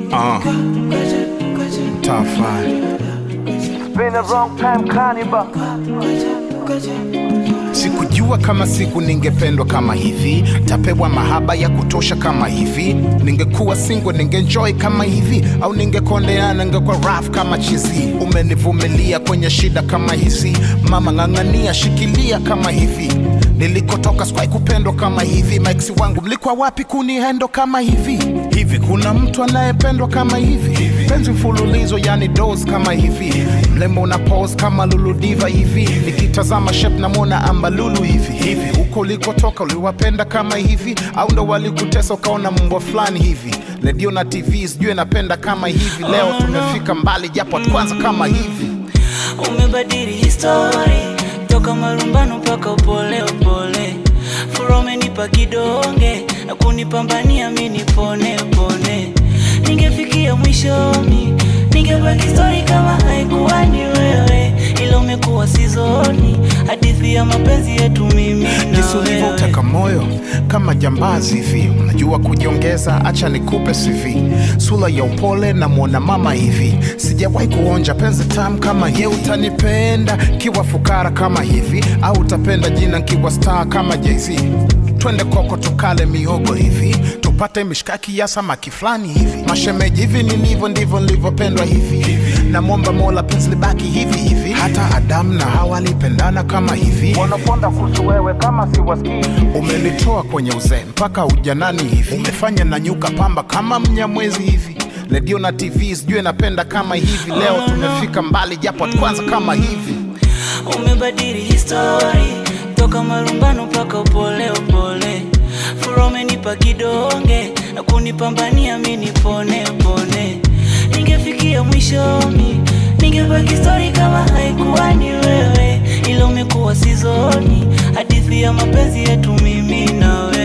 Uh, top five. Been a wrong time carnival. Sikujua kama siku ningependwa kama hivi, tapewa mahaba ya kutosha kama hivi. Ningekuwa single ningenjoy kama hivi, au ningekondeana ningekuwa rough kama chizi. Umenivumilia kwenye shida kama hizi, mama ng'ang'ania, shikilia kama hivi. Nilikotoka sikuwahi kupendwa kama hivi, maiksi wangu mlikuwa wapi kunihendo kama hivi? Hivi kuna mtu anayependwa kama hivi? Penzi mfululizo yani dos kama hivi, mlembo na pose kama Lulu Diva hivi, nikitazama shape namwona ambalulu hivi hivi. Huko ulikotoka uliwapenda kama hivi, au ndo walikutesa ukaona mbwa fulani hivi? Redio na TV sijui napenda kama hivi. Leo tumefika mbali japo kwanza kama hivi. umebadili histori toka marumbano mpaka upole upole fura umenipa kidonge na kunipambania mi nipone pone ningefikia mwishoni ningebaki stori kama haikuwa ni wewe ila umekuwa sizoni hadithi ya mapenzi yetu mimi na jinsi wewe ulivyoteka moyo kama jambazi hivi, unajua kujiongeza, acha nikupe CV, sura ya upole na mwona mama hivi, sijawahi kuonja penzi tamu kama ye. Utanipenda kiwa fukara kama hivi, au utapenda jina kiwa star kama Jay-Z? Twende koko tukale mihogo hivi, tupate mishkaki ya samaki fulani hivi, mashemeji hivi nilivyo ndivyo nilivyopendwa hivi, namwomba Mola penzi libaki hivi hivi, hata Adamu na Hawa walipendana kama hivi Wanaponda kuhusu wewe kama siwasikii. umenitoa kwenye uzee mpaka ujanani hivi, umefanya na nyuka pamba kama mnyamwezi hivi. Redio na TV sijui napenda kama hivi. Leo tumefika mbali japo kwanza kama hivi. umebadili histori toka marumbano mpaka upole upole fura umenipa kidonge na kunipambania mi nipone pone ningefikia mwishoni ningebaki stori kama haikuwa ni wewe ila umekuwa sizoni hadithi ya mapenzi yetu mimi na wewe